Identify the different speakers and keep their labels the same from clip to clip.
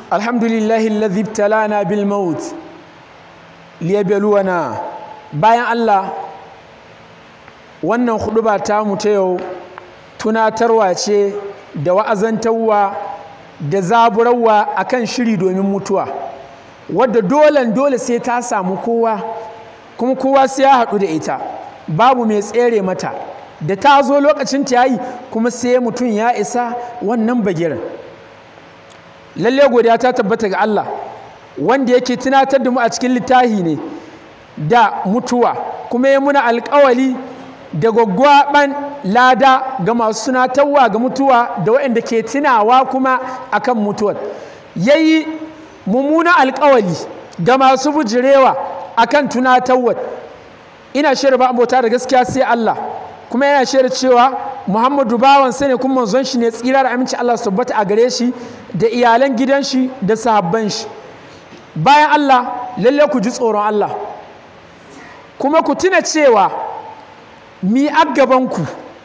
Speaker 1: الحمد لله الذي ابتلانا بالموت liyabluwana bayan Allah wannan huduba ta mu ta yau tunatarwa ce da wa'azantarwa da zaburarwa akan shiri domin mutuwa wadda dolen dole sai ta samu kowa kuma kowa sai ya haɗu da ita babu mai tsere mata da ta zo lokacin ta yi kuma sai mutum ya isa wannan bagirin lalle godiya ta tabbata ga Allah wanda yake tunatar da mu a cikin littafi ne da mutuwa kuma ya muna alkawali da gwaggwaban lada ga masu tunatarwa ga mutuwa da waɗanda ke tunawa kuma akan mutuwar ya yi mummuna alkawali ga masu bujirewa akan tunatarwa ina shirya ba abota da gaskiya sai Allah kuma yana shirya cewa Muhammadu bawan ne kuma manzon shi ne tsira da aminci Allah su tabbata a gare shi da iyalan gidan shi da sahabban shi bayan Allah lalle ku ji tsoron Allah kuma ku tuna cewa mi aggabanku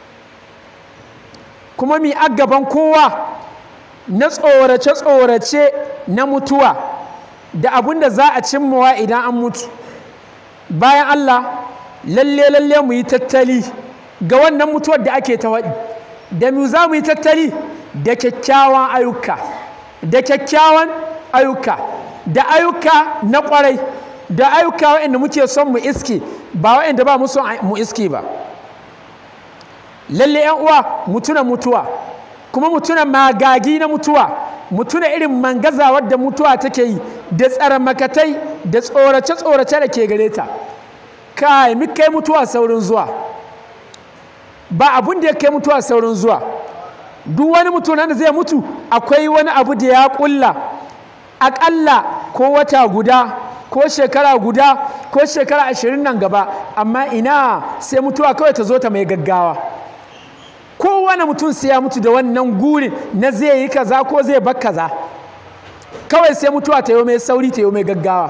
Speaker 1: kuma mi aggaban kowa na tsorace-tsorace na mutuwa da abin da za a cimmawa idan an mutu bayan Allah lalle lalle mu yi tattali ga wannan mutuwar da ake ta waɗi da mu za mu yi tattali da kyakkyawan ayyuka da kyakkyawan ayyuka da ayyuka na kwarai da ayyuka waɗanda muke son mu iske ba waɗanda ba mu son mu iske ba lalle yan uwa mutuna mutuwa kuma mutuna magagi na mutuwa mutuna irin mangaza wadda mutuwa take yi da tsara makatai da tsorace tsorace da ke gare ta kai mi kai mutuwa saurin zuwa ba abun da ya kai mutuwa saurin zuwa duk wani mutum da zai mutu akwai wani abu da ya kulla aƙalla ko wata guda ko shekara guda ko shekara ashirin nan gaba amma ina sai mutuwa kawai ta zo ta mai gaggawa kowane mutum sai ya mutu da wannan gurin na zai yi kaza ko zai bar kaza kawai sai mutuwa ta yi mai sauri ta yi mai gaggawa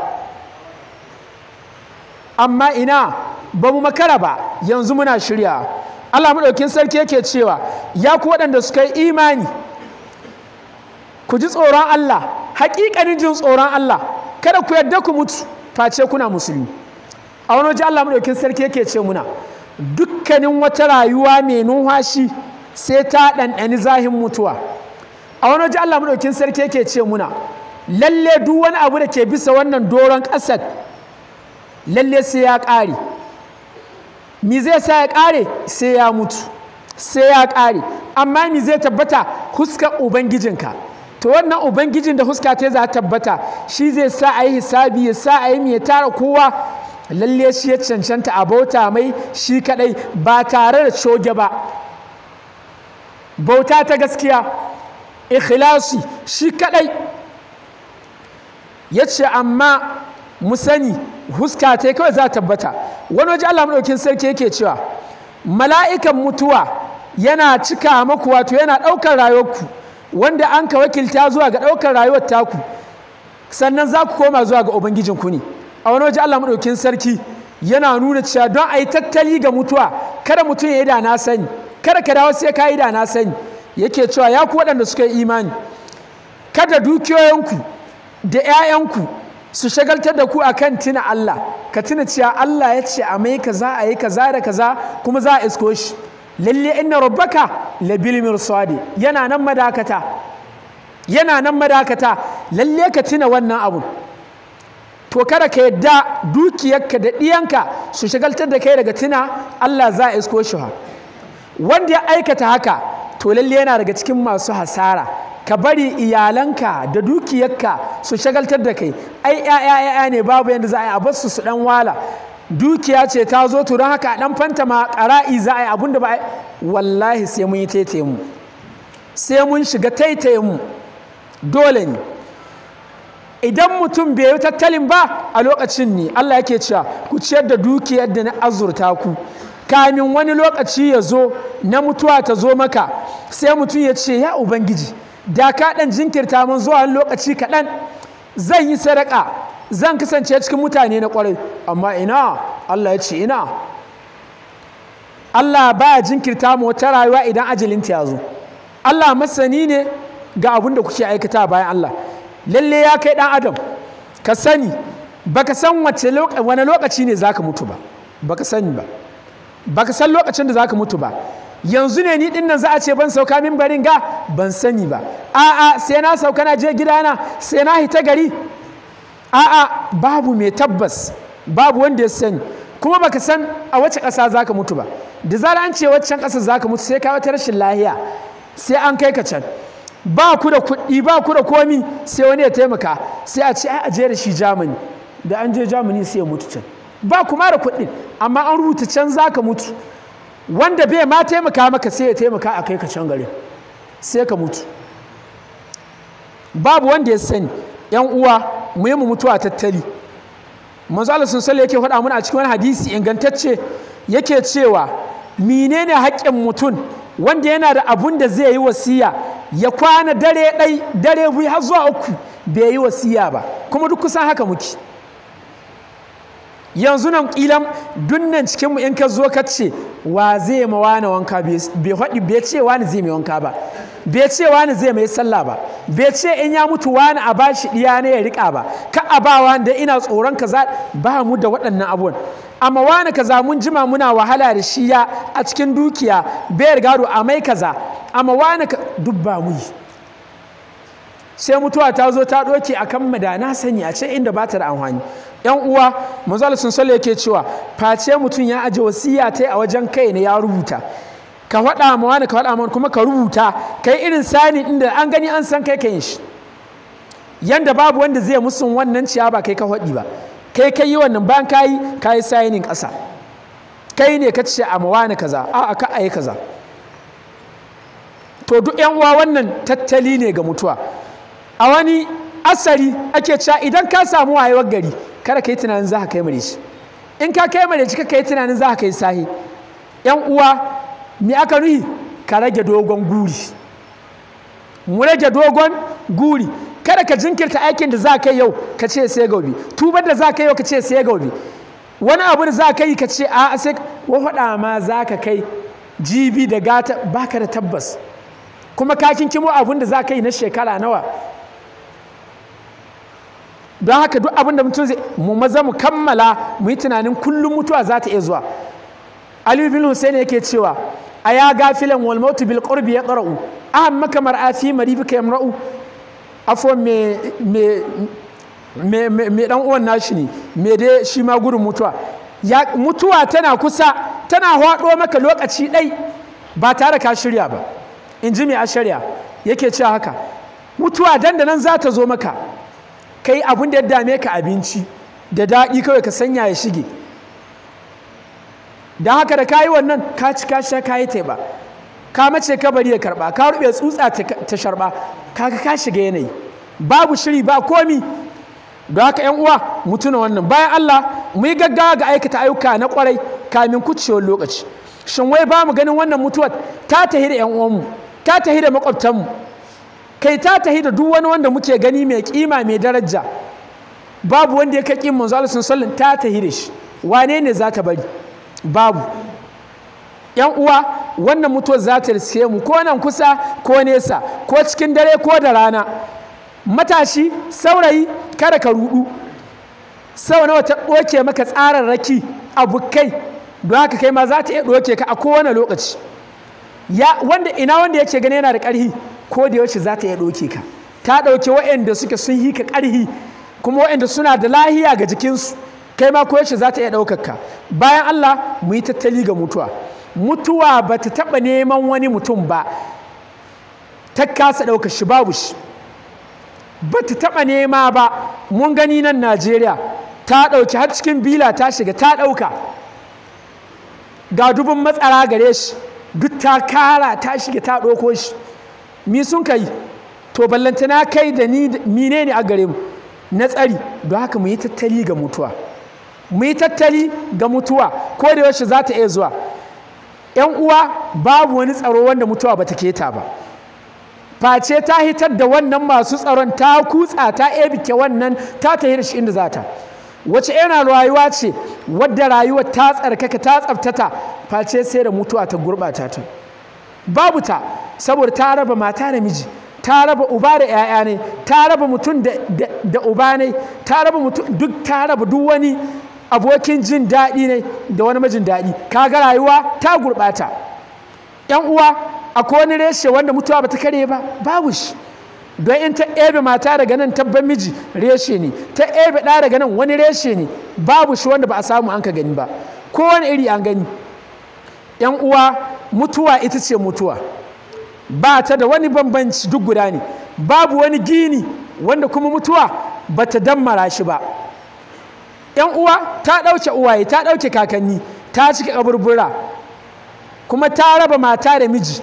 Speaker 1: amma ina ba mu makara ba yanzu muna shirya Allah maɗaukin sarki yake cewa ya ku waɗanda suka yi imani ku ji tsoron Allah haƙiƙanin jin tsoron Allah kada ku yadda ku mutu face kuna musulmi a wani waje Allah maɗaukin sarki yake ce muna dukkanin wata rayuwa mai numfashi sai ta ɗanɗani zahin mutuwa a wani waje Allah maɗaukin sarki yake ce muna lalle duk wani abu da ke bisa wannan doron ƙasar lalle sai ya ƙare mi zai sa ya ƙare sai ya mutu sai ya ƙare amma mi zai tabbata huskar ubangijinka to wannan ubangijin da huska ta za tabbata shi zai sa a yi hisabi ya sa a yi mai tara kowa lalle shi ya cancanta a bauta mai shi kadai ba tare da coge ba bauta ta gaskiya ikhlasi shi kadai ya ce amma mu sani huska ta kawai za tabbata wani waje Allah maɗaukin sarki yake cewa mala'ikan mutuwa yana cika maku wato yana ɗaukar rayuwarku wanda an ka wakilta zuwa ga ɗaukar rayuwar taku sannan za ku koma zuwa ga ubangijinku ne a wani waje Allah maɗaukin sarki yana nuna cewa don a yi tattali ga mutuwa kada mutum ya yi da na sani kada ka dawo sai ka yi da na sani yake cewa ya ku waɗanda suka yi imani kada dukiyoyinku da 'ya'yanku su shagaltar da ku akan tuna Allah ka tuna cewa Allah ya ce a mai kaza a yi kaza da kaza kuma za a isko shi lalle inna rabbaka labil mirsadi yana nan madakata yana nan madakata lalle ka tuna wannan abun to kada ka yadda dukiyarka da ɗiyanka su shagaltar da kai daga tuna Allah za a isko shi wanda ya aikata haka to lalle yana daga cikin masu hasara ka bari iyalanka da dukiyarka su shagaltar da kai ai ƴaƴa ne babu yadda za a yi a basu su dan wala dukiya ce ta zo to don haka dan fanta ma ƙara'i za a yi abun da ba wallahi sai mun yi taitaye mu sai mun shiga taitaye mu dole ne idan mutum bai yi tattalin ba a lokacin ne Allah yake cewa ku ciyar da dukiyar da na azurta ku kamin wani lokaci ya zo na mutuwa ta zo maka sai mutum ya ce ya ubangiji da ka ɗan jinkirta min zuwa lokaci kaɗan zan yi sadaka zan kasance cikin mutane na ƙwarai amma ina Allah ya ce ina Allah baya jinkirta mu wata rayuwa idan ajalinta ya zo Allah masani ne ga abin da kuke aikata bayan Allah lalle ya kai ɗan adam ka sani baka san wace wani lokaci ne zaka mutu ba baka sani ba baka san lokacin da zaka mutu ba yanzu ne ni dinnan za a ce ban sauka min barin ga ban sani ba a'a sai na sauka na je gidana sai na hita gari a'a babu mai tabbas babu wanda ya sani kuma baka san a wace ƙasa zaka mutu ba da zara an ce waccan ƙasa zaka mutu sai ka wata rashin lahiya sai an kai ka can ba ku da kuɗi ba ku da komi sai wani ya taimaka sai a ce ai a je da shi Germany da an je Germany sai ya mutu can ba kuma da kuɗin amma an rubuta can zaka mutu wanda bai ma taimaka maka sai ya taimaka a kai ka can gari sai ka mutu babu wanda ya sani yan uwa mu yi mu mutuwa tattali manzo Allah sun sallai yake faɗa mana a cikin wani hadisi ingantacce yake cewa menene haƙƙin mutum wanda yana da abun da zai yi wasiya ya kwana dare ɗai dare biyu har zuwa uku bai yi wasiya ba kuma duk kusan haka muke yanzu nan kilan dunnan cikinmu in ka zo ka ce wa zai ma wani wanka bai faɗi bai ce wani zai mai wanka ba bai ce wani zai mai sallah ba bai ce in ya mutu wani a bashi ɗiya ne ya riƙa ba ka a ba wani da ina tsoron kaza ba mu da waɗannan abubuwan amma wani kaza mun jima muna wahala da shi ya a cikin dukiya bai gado a mai kaza amma wani duk ba mu yi sai mutuwa ta zo ta ɗoke a kan madana sani a ce inda ba ta da amfani yan uwa manzal sun sale yake cewa face mutum ya aje wasiya ta a wajen kai ne ya rubuta ka faɗa ma wani ka faɗa ma kuma ka rubuta kai irin sani inda an gani an san kai kayin shi yanda babu wanda zai musun wannan ciya ba kai ka faɗi ba kai kai yi wannan bayan kayi kayi sayinin ƙasa kai ne ka ce a ma wani kaza a ka ayi kaza to duk yan uwa wannan tattali ne ga mutuwa a wani asari ake cewa idan ka samu wayewar gari kada ka yi tunanin za ka kai mare shi in ka kai mare shi ka yi tunanin za ka kai sahi yan uwa me aka nuhi ka rage dogon guri mu rage dogon guri kada ka jinkirta aikin da za ka yi yau ka ce sai gobe tubar da za ka yi yau ka ce sai gobe wani abu da za ka yi ka ce a sai wafaɗa ma za ka kai jibi da gata baka da tabbas kuma ka kinkimo abin da za ka yi na shekara nawa don haka duk abin da mutum zai mu maza mu kammala mu yi tunanin kullum mutuwa za ta iya zuwa aliyu bin hussein yake cewa a ya gafilan wal mautu bil qurbi ya qara'u aham maka mar'afi maribika yamra'u afo me me me me dan uwan nashi ne me dai shi ma gudun mutuwa ya mutuwa tana kusa tana hwado maka lokaci ɗai ba tare ka shirya ba in ji mai ashariya yake cewa haka mutuwa dandanan za ta zo maka kai abin da ya dame ka abinci da daɗi kawai ka sanya ya shige don haka da kayi wannan ka ci ka sha kayi taiba ka mace ka bari ya karɓa ka rube tsutsa ta sharɓa kaga ka shiga yanayi babu shiri ba komi don haka yan uwa mu tuna wannan bayan Allah mu yi gaggawa ga aikata ayyuka na kwarai kamin kucewar lokaci shin wai ba mu ganin wannan mutuwar ta tahi da yan uwanmu ta tahi da makwabtanmu kai ta tahi da duk wani wanda muke gani mai kima mai daraja babu wanda ya kai kin manzo Allah sallallahu ta tahi da shi wane ne za ta bari babu yan uwa wannan mutuwar za ta riske mu ko nan kusa ko nesa ko cikin dare ko da rana matashi saurayi kada ka rudu sau nawa ta ɗoke maka tsararraki abokai don haka kai ma za ta iya ɗoke ka a kowane lokaci ya wanda ina wanda yake gani yana da ƙarhi ko da yaushe za ta iya ɗoke ka ta ɗauke waɗanda suke sun yi ka ƙarhi kuma waɗanda suna da lahiya ga jikinsu kai ma ko yaushe za ta iya ɗaukar ka bayan Allah mu yi tattali ga mutuwa mutuwa ba ta taɓa neman wani mutum ba ta kasa ɗaukar shi babu shi ba ta taɓa nema ba mun gani nan Najeriya ta ɗauki har cikin bila ta shiga ta ɗauka ga dubin matsara gare shi duk ta kara ta shiga ta ɗauko shi mi sun kai to ballantana kai da ni mine ne a gare mu na tsari don haka mu yi tattali ga mutuwa mu yi tattali ga mutuwa ko da yaushe za ta iya zuwa ‘yan uwa babu wani tsaro wanda mutuwa ba ta keta ba face ta hitar da wannan masu tsaron ta kutsa ta ebike wannan ta tahi da shi inda za ta wace yana rayuwa ce wadda rayuwa ta tsarkaka ta tsaftata face sai da mutuwa ta gurɓata ta babu ta saboda ta raba mata da miji ta raba uba da 'ya'ya ne ta raba mutum da uba ne ta raba mutum duk ta raba duk wani abokin jin daɗi ne da wani majin daɗi kaga rayuwa ta gurɓata yan uwa akwai wani reshe wanda mutuwa ba ta kare ba babu shi don in ta ebe mata daga nan tabban miji reshe ne ta ebe ɗa daga nan wani reshe ne babu shi wanda ba a samu an ka gani ba kowane iri an gani yan uwa mutuwa ita ce mutuwa ba ta da wani bambanci duk guda ne babu wani gini wanda kuma mutuwa ba ta dammara shi ba yan uwa ta ɗauke uwaye ta ɗauke kakanni ta cika kaburbura kuma ta raba mata da miji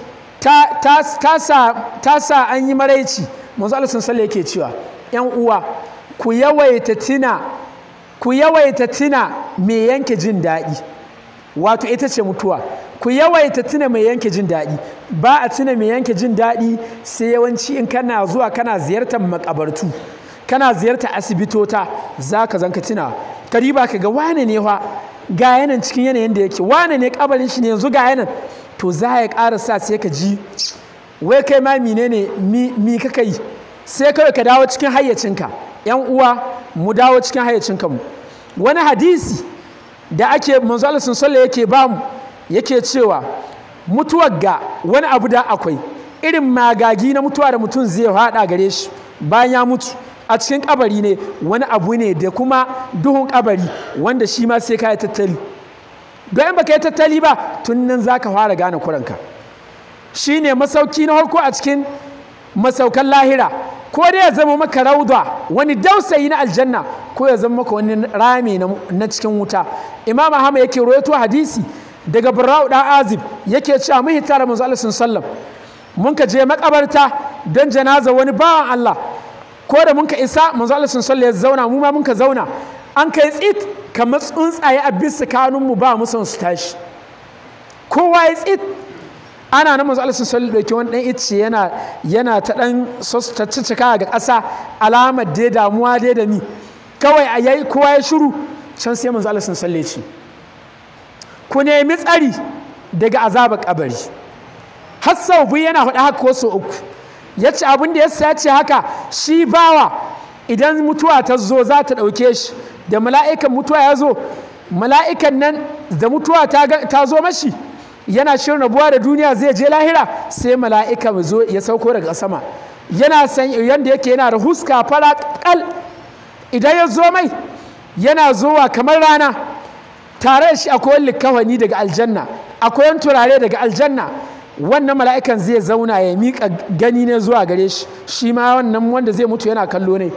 Speaker 1: ta sa an yi maraici manzo Allah sun yake cewa yan uwa ku yawaita tina ku yawaita tina mai yanke jin daɗi wato ita ce mutuwa ku yawaita tuna mai yanke jin daɗi ba a tuna mai yanke jin daɗi sai yawanci in kana zuwa kana ziyartar makabartu kana ziyartar asibitota za ka zanka tuna kariba ka ga wane ne fa ga yanan cikin yanayin da yake wane ne kabarin shi ne yanzu ga yanan to za ya ƙara sa sai ka ji wai kai ma mine ne mi kaka yi sai kawai ka dawo cikin hayyacinka yan uwa mu dawo cikin hayyacinka mu wani hadisi da ake manzo Allah sun salle yake ba mu yake cewa mutuwar ga wani abu da akwai irin magagi na mutuwa da mutum zai haɗa gare shi bayan ya mutu a cikin kabari ne wani abu ne da kuma duhun kabari wanda shi ma sai ka yi tattali don in baka yi tattali ba tun nan za ka fara gane kuranka shi ne masauki na farko a cikin masaukan lahira ko dai ya zama maka rauda wani dausayi na aljanna ko ya zama maka wani rami na cikin wuta imam ahmad yake rawaito hadisi daga barra'u dan azib yake cewa mun hita da manzo Allah sallam mun ka je makabarta don janaza wani bawan Allah ko da mun ka isa manzo Allah sallam ya zauna mu ma mun ka zauna an kai tsit kamar tsuntsaye a bisa kanun mu ba mu son su tashi kowa ya tsit ana na manzo Allah sallam dauki wani dan icce yana yana ta dan sostaccika ga ƙasa alamar dai damuwa dai da mi kawai a yayi kowa ya shiru can sai manzo Allah sallam ya ce ku nemi tsari daga azabar kabari har sau biyu yana faɗa haka ko sau uku ya ce abin da ya ce haka shi bawa idan mutuwa ta zo za ta ɗauke shi da mala'ikan mutuwa ya zo mala'ikan nan da mutuwa ta zo mashi yana shirin rabuwa da duniya zai je lahira sai mala'ika zo ya sauko daga sama yana san yanda yake yana da huska fara kal idan ya zo mai yana zowa kamar rana tare da shi akwai likawani daga aljanna akwai turare daga aljanna wannan mala'ikan zai zauna ya miƙa gani ne zuwa gare shi shi ma wannan wanda zai mutu yana kallo ne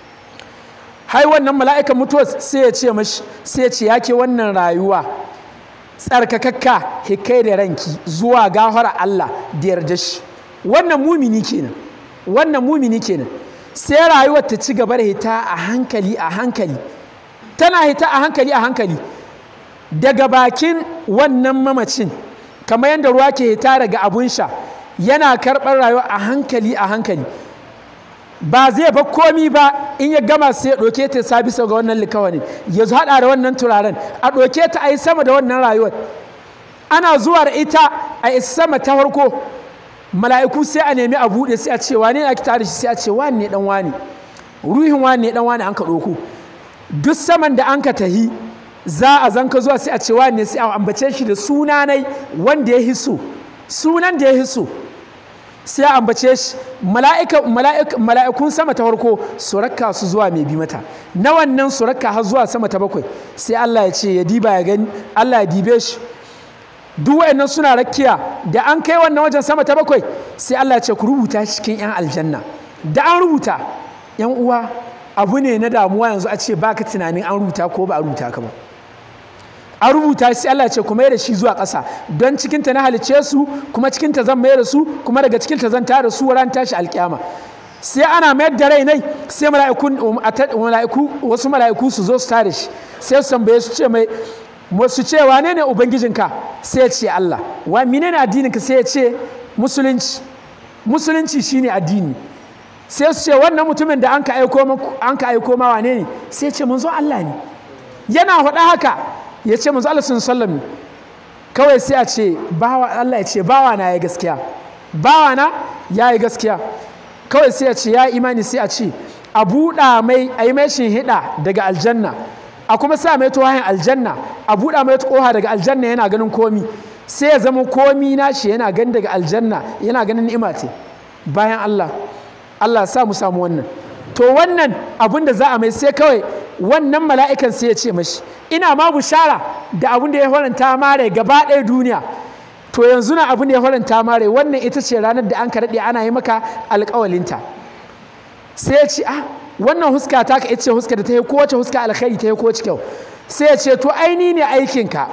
Speaker 1: hai wannan mala'ikan mutuwa sai ya ce mashi sai ya ce ya ke wannan rayuwa tsarkakakka hikai da ranki zuwa gafara Allah da yarda shi wannan mumini kenan wannan mumini kenan sai rayuwar ta ci gaba da hita a hankali a hankali tana hita a hankali a hankali daga bakin wannan mamacin kamar yadda ruwa ke hita daga abun sha yana karɓar rayuwa a hankali a hankali ba zai ba komi ba in ya gama sai ya ɗauke ta sa bisa ga wannan likawani ya haɗa da wannan turaren a ɗauke ta a yi sama da wannan rayuwar ana zuwa da ita a yi sama ta farko mala'iku sai a nemi a buɗe sai a ce wane ne ake tare shi sai a ce wani ne dan wani ruhin wani ne dan wani an ka ɗauko duk saman da an ka tahi za a zanka zuwa sai a ce wani ne sai a ambace shi da sunanai wanda ya hiso sunan da ya hiso sai a ambace shi mala'ikun sama ta farko su rakka su zuwa mai bi mata na wannan su rakka har zuwa sama ta bakwai sai Allah ya ce ya diba ya gani Allah ya dibe shi duk wayannan suna rakkiya da an kai wannan wajen sama ta bakwai sai Allah ya ce ku rubuta shi cikin yan aljanna da an rubuta yan uwa abu ne na damuwa yanzu a ce baka tunanin an rubuta ko ba a rubuta ka ba a rubuta sai Allah ce kuma da shi zuwa ƙasa don cikinta na halice su kuma cikinta zan mayar da su kuma daga cikinta zan tara su ran tashi alƙiyama sai ana mayar da rai nai sai mala'iku wasu mala'iku su zo su tare shi sai su tambaye su ce mai su ce wane ne ubangijinka sai ya ce Allah wa menene addininka sai ya ce musulunci musulunci shine addini sai su ce wannan mutumin da an ka aiko an ka aiko ma wane ne sai ya ce mun zo Allah ne yana faɗa haka ya ce manzo Allah sallam kawai sai a ce bawa Allah ya ce bawa na ya gaskiya bawa na ya yi gaskiya kawai sai ya ce ya imani sai a ce a buɗa mai a yi mai hida daga aljanna a kuma sa mai tuwahin aljanna a buɗa mai ƙoha daga aljanna yana ganin komi sai ya zama komi nashi yana ganin daga aljanna yana ganin ni'ima ce bayan Allah Allah sa mu samu wannan to wannan abin da za a mai sai kawai wannan mala'ikan sai ya ce mashi ina ma bushara da abin da ya faranta mare gaba ɗaya duniya to yanzu na abin da ya faranta mare wannan ita ce ranar da an ka daɗe ana yi maka alƙawalinta sai ya ce ah wannan huska ta ka ita ce huska da ta yi kowace huska alkhairi ta yi kowace kyau sai ya ce to aini ne aikinka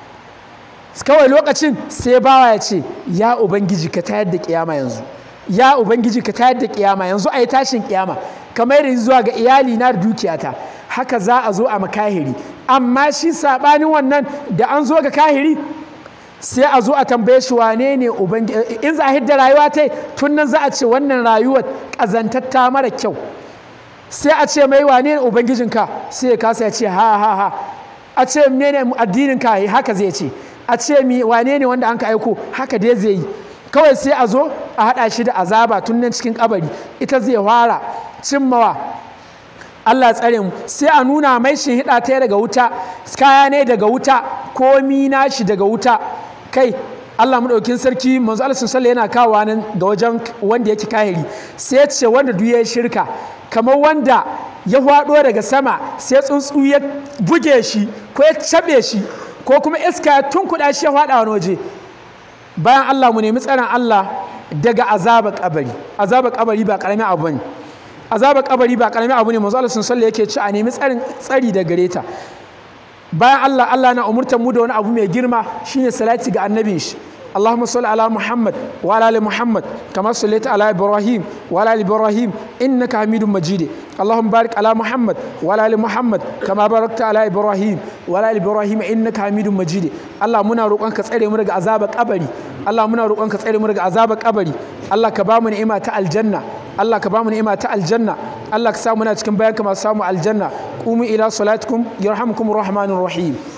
Speaker 1: kawai lokacin sai bawa ya ce ya ubangiji ka tayar da kiyama yanzu ya ubangiji ka tayar da kiyama yanzu a yi tashin kiyama kamar yadda zuwa ga iyali na da dukiyata haka za a zo a makahiri amma shi saɓanin wannan da an zo ga kahiri sai a zo a tambaye shi wane ne in za a hidda rayuwa ta tun nan za a ce wannan rayuwar ƙazantatta mara kyau sai a ce mai wane ne ubangijinka sai ya kasa ya ce ha ha ha a ce ne ne addininka haka zai ce a ce mi wane ne wanda an ka aiko haka dai zai yi kawai sai a zo a haɗa shi da azaba tun nan cikin kabari ita zai fara cimmawa Allah tsare mu sai a nuna mai shi hida ta daga wuta kaya ne daga wuta komi nashi daga wuta kai Allah maɗaukin sarki manzo Allah sallallahu yana kawo nan ga wajen wanda yake kahiri sai ya ce wanda duk ya shirka kamar wanda ya hwado daga sama sai tsuntsu ya buge shi ko ya cabe shi ko kuma iska ya tunkuɗa shi ya hwada wani waje bayan Allah mu nemi tsaron Allah daga azaba kabari azaba kabari ba karamin abu ne azaba kabari ba karamin abu ne manzo Allah sallallahu yake ci a nemi tsarin tsari da gare ta bayan Allah Allah na umurtar mu da wani abu mai girma shine salati ga annabin shi اللهم صل على محمد وعلى ال محمد كما صليت على ابراهيم وعلى ال ابراهيم انك حميد مجيد اللهم بارك على محمد وعلى ال محمد كما باركت على ابراهيم وعلى ال ابراهيم انك حميد مجيد الله muna roƙonka tsare mu daga azabar kabari Allah muna roƙonka tsare mu daga azabar kabari Allah ka ba mu ni'ima ta aljanna Allah ka ba mu ni'ima ta aljanna Allah ka sa muna cikin bayanka masu samu aljanna qumu ila salatikum yarhamukumur rahmanur rahim